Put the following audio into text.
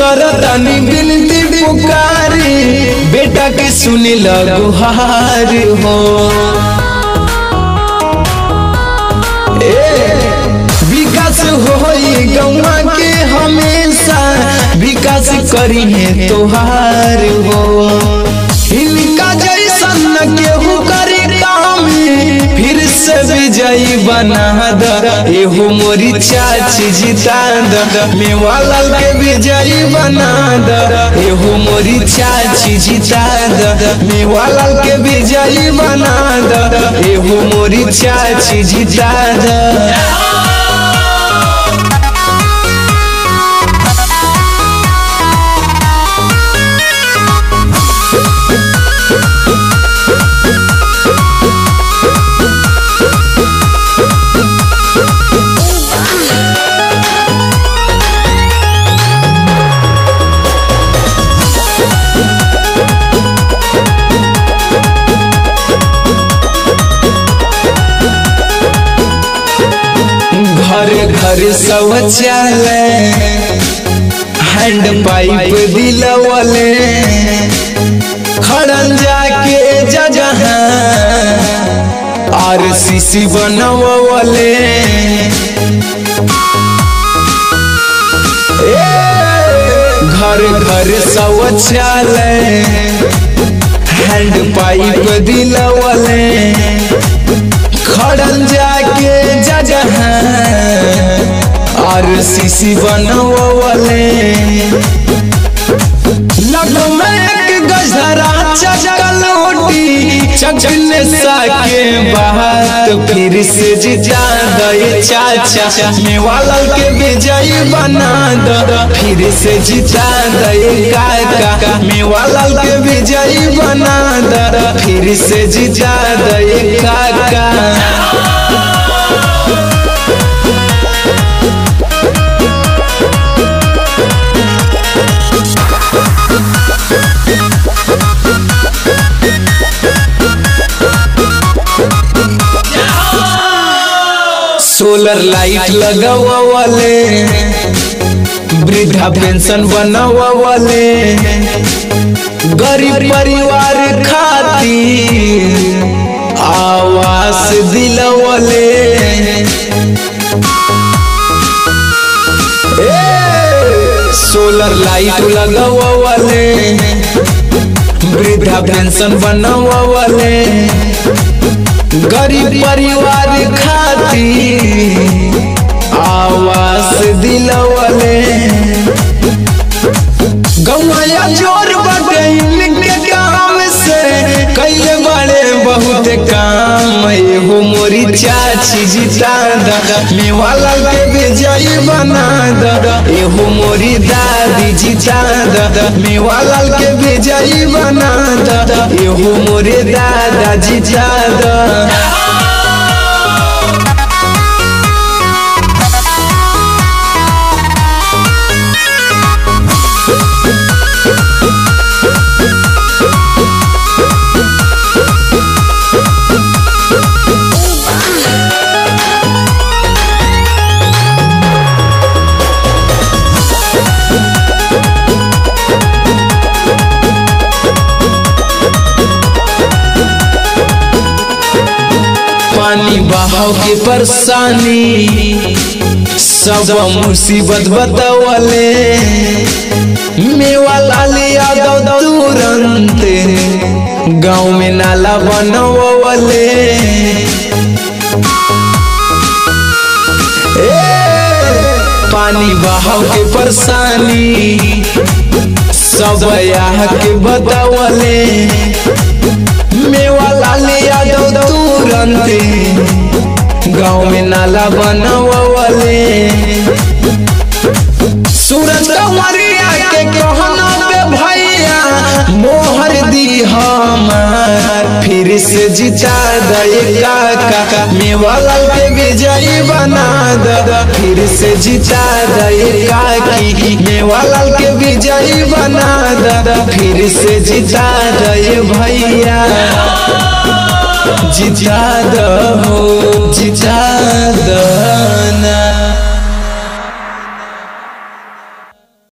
करतानी बिनती पुकारी बेटा के सुनी गुहार हो ए विकास होई गौवा के हमेशा विकास करी है तोहार हो इनका जैसन न केहू करी काम फिर से विजयी बना द एहो मोरी चाची जिता द मेवालाल के विजयी बना द एहो मोरी चाची जिता द मेवालाल के विजयी बना द एहो मोरी चाची जिता द घर घर शौचालय हैंड पाइप दिलवले खड़न जाके जगह आर सीसी बनवले घर घर शौचालय हैंड पाइप दिलवले खड़न जाके जगह और सीसी बनवले लगो में एक गजरा चकल उठी चकने साके बात फिर से जिजा दे चाचा मेवाला के विजयी बना दो फिर से जिता दे काका मेवाला के विजयी बना दो फिर से जिता दे काका सोलर लाइट लगवले वृद्धा पेंशन बनवले गरीब परिवार खातिर आवास दिलवले सोलर लाइट लगवले वृद्धा पेंशन बनवले गरीब परिवार खातिर आवास दिलवले गौया जोर बटे इनके काम से कैले बड़े बहुत काम एहो मोरी चाची जिता द मेवाला के विजयी बना द एहो मोरी दादी जिता द मेवाला के विजयी बना द एहो मोरे दादा जिता द पानी बहाव के परेशानी सब मुसीबत बतावले मेवाला ले यादव तुरंत गाँव में नाला बनवले पानी बहाव के परेशानी सब यहाँ के बतावले मेवाला ले यादव तुरंत गाँव में नाला बनवले सूरज कमरिया के कहना पे भैया मोहर दी हमार फिर से जिता दे काका मेवाला के विजयी बना द फिर से जिता दे काकी मेवाला के विजयी बना द फिर से जिता दे भैया जिता दो